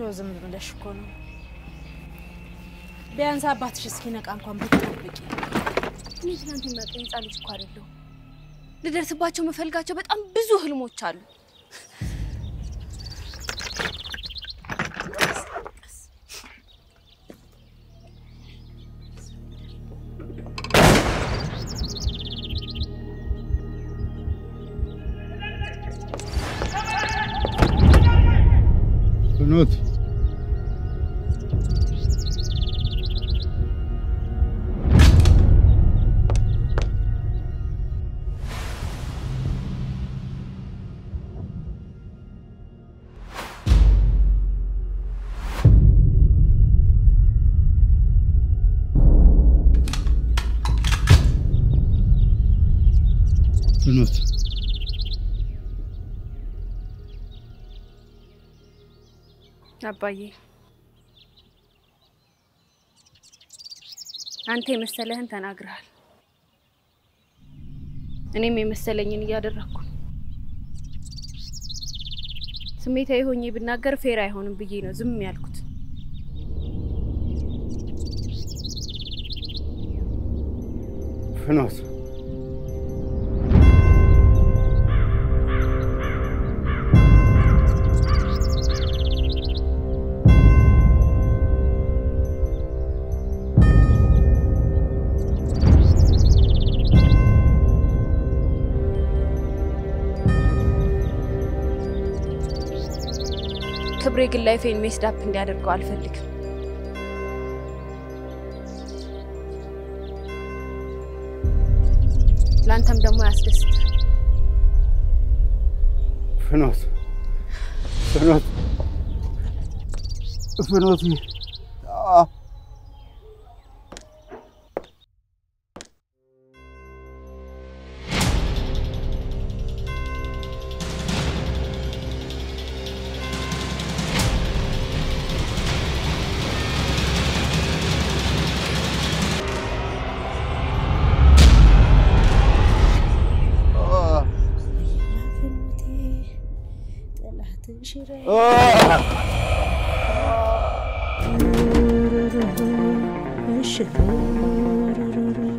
ዝም ብለሽ እኮ ነው። ቢያንስ አባትሽ እስኪነቃ እንኳን ብትጠብቂ። እኔ ትናንት የሚያውቀኝ ህፃን ልጅ እኮ አይደለሁ። ልደርስባቸው የምፈልጋቸው በጣም ብዙ ህልሞች አሉ። ፍኖት ፍኖት አባዬ አንተ የመሰለህን ተናግረሃል። እኔም የመሰለኝን እያደረግኩ ነው። ስሜታዊ ሆኜ ብናገር ፌር አይሆንም ብዬ ነው ዝም ያልኩት። ፍኖት ክብሬ ግን ላይፌን ሜስድ አፕ እንዲያደርገው አልፈልግም። ለአንተም ደግሞ ያስደስት። ፍኖት ፍኖት ፍኖት አ- አ- አ- እሺ